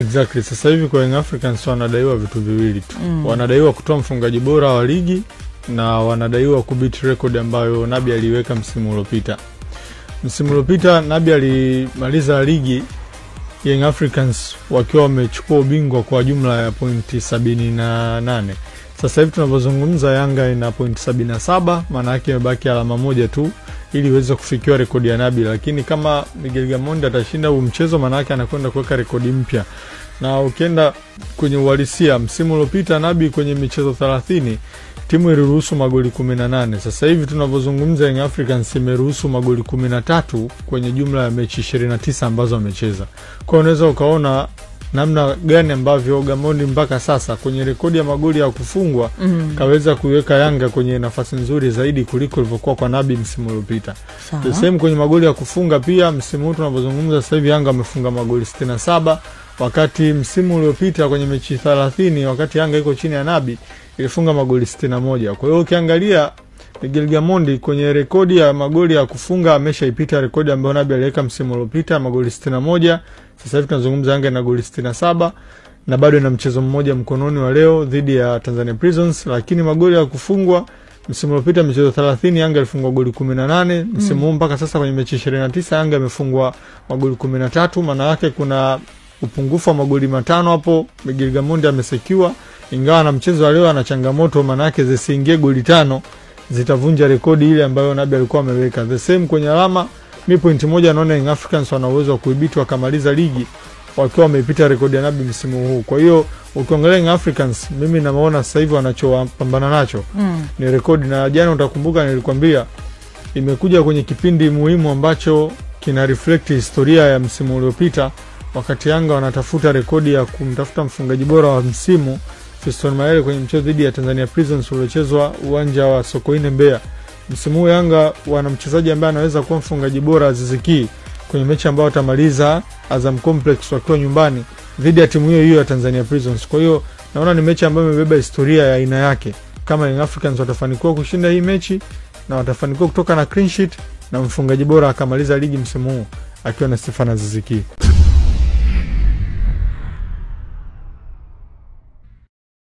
Exactly. Sasa hivi kwa Young Africans wanadaiwa vitu viwili tu mm. wanadaiwa kutoa mfungaji bora wa ligi na wanadaiwa kubit record ambayo Nabi aliiweka msimu uliopita. Msimu uliopita Nabi alimaliza ligi Young Africans wakiwa wamechukua ubingwa kwa jumla ya pointi sabini na nane. Sasa hivi tunavyozungumza Yanga ina pointi sabini na saba, maana yake imebaki alama moja tu ili iweze kufikiwa rekodi ya Nabi, lakini kama Miguel Gamondi atashinda huu mchezo, maana yake anakwenda kuweka rekodi mpya. Na ukienda kwenye uhalisia, msimu uliopita Nabi kwenye michezo thelathini timu iliruhusu magoli kumi na nane. Sasa hivi tunavyozungumza Young Africans imeruhusu magoli kumi na tatu kwenye jumla ya mechi ishirini na tisa ambazo amecheza. Kwa hiyo unaweza ukaona namna gani ambavyo Gamondi mpaka sasa kwenye rekodi ya magoli ya kufungwa mm. kaweza kuiweka Yanga kwenye nafasi nzuri zaidi kuliko ilivyokuwa kwa Nabi msimu uliopita. The same kwenye magoli ya kufunga pia, msimu huu tunavyozungumza sasa hivi Yanga amefunga magoli 67 wakati msimu uliopita kwenye mechi 30 wakati Yanga iko chini ya Nabi ilifunga magoli 61. Kwa hiyo ukiangalia Miguel Gamondi kwenye rekodi ya magoli ya kufunga ameshaipita rekodi ambayo Nabi aliweka msimu uliopita magoli 61. Sasa hivi tunazungumza Yanga ina goli 67 na bado ina mchezo mmoja mkononi wa leo dhidi ya Tanzania Prisons, lakini magoli ya kufungwa msimu uliopita michezo 30 Yanga ilifungwa goli 18. Msimu huu mpaka sasa kwenye mechi 29 Yanga imefungwa magoli 13. Maana yake kuna upungufu wa magoli matano hapo Miguel Gamondi amesekiwa, ingawa na mchezo wa leo ana changamoto, maana yake zisiingie goli tano zitavunja rekodi ile ambayo Nabi alikuwa ameweka. The same kwenye alama, mi pointi moja naona Young Africans wana uwezo wa kuibiti wakamaliza ligi wakiwa wameipita rekodi ya Nabi msimu huu. Kwa hiyo ukiangalia Young Africans, mimi naona sasa hivi wanachopambana nacho Mm. ni rekodi, na jana utakumbuka nilikwambia imekuja kwenye kipindi muhimu ambacho kina reflect historia ya msimu uliopita, wakati Yanga wanatafuta rekodi ya kumtafuta mfungaji bora wa msimu Fiston Mayele kwenye mchezo dhidi ya Tanzania Prisons uliochezwa uwanja wa Sokoine Mbeya. Msimu huu Yanga wana mchezaji ambaye anaweza kuwa mfungaji bora Aziz Ki kwenye mechi ambayo watamaliza Azam Complex wakiwa nyumbani dhidi ya timu hiyo hiyo ya Tanzania Prisons. Kwa hiyo naona ni mechi ambayo imebeba historia ya aina yake. Kama Young Africans watafanikiwa kushinda hii mechi na watafanikiwa kutoka na clean sheet na mfungaji bora akamaliza ligi msimu huu akiwa na Stefan Aziz Ki.